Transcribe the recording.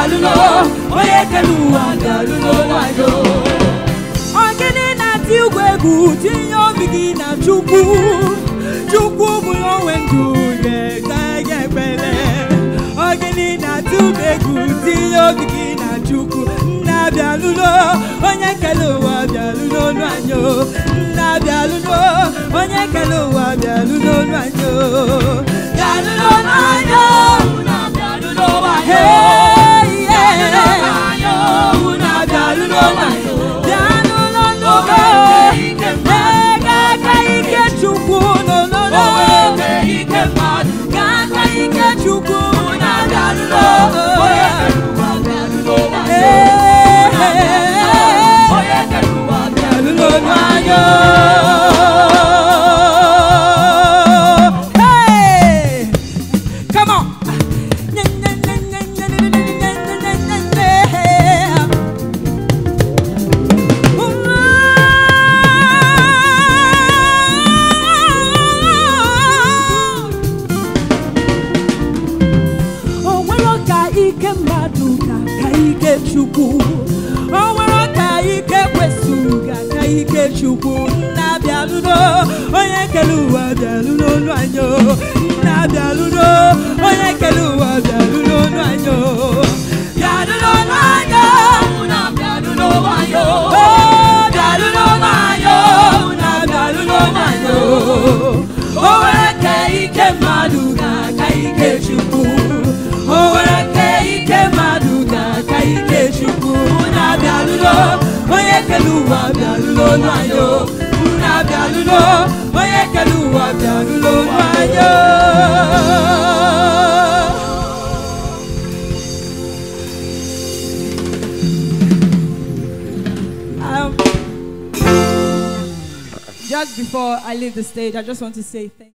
bịalụlo onye kere ụwa bịalụlo nwanyị Ogene na-ati igwe egwu tinye obi gị na Chukwu Chukwu bụ onwe ndụ ga-ega ya ekpere Ogene na-ati igwe egwu tinye obi gị na Chukwu nna bịalụlo onye kere ụwa bịalụlo ọnụ anyị o. nna bịalụlo onye kere ụwa bịalụlo ọnụ anyị o. bịalụlo nwanyị na bịalụlo nwanyị Hey, yeah. bịalụlo nwanyị na bịalụlo nwanyị bịanụlọ n'ụlọ ega aka ike chukwu nọ o n'ụlọ nwere ike mmadụ ga aka ike chukwu na bịalụlo onye kere ụwa bịalụlo nwanyị Ee, onye kere ụwa bịalụlọ bịalụlo nwanyị n'anya. Hey! Come on. O nwere ka ike mmadụ ga ka ike Chukwu o nwere ka ike kwesịrị ga ka ike Chukwu nna bịalụlo onye kere ụwa bịalụlo ọnụ anyị o. nna bịalụlo onye kere ụwa bịalụlo ọnụ anyị o. bịalụlo nwanyị na bịalụlo nwanyị o bịalụlo ọnụ anyị o. nna bịalụlo ọnụ anyị o. o nwere ka ike mmadụ ga ka ike Chukwu o nwere ka ike mmadụ ga ka ike Chukwu na-abịalụlo onye kere ụwa bịalụlo ọnụ anyị o. na-abịalụlo onye kere ụwa bịalụlo ọnụ anyị o. Um, just before I leave the stage, I just want to say thank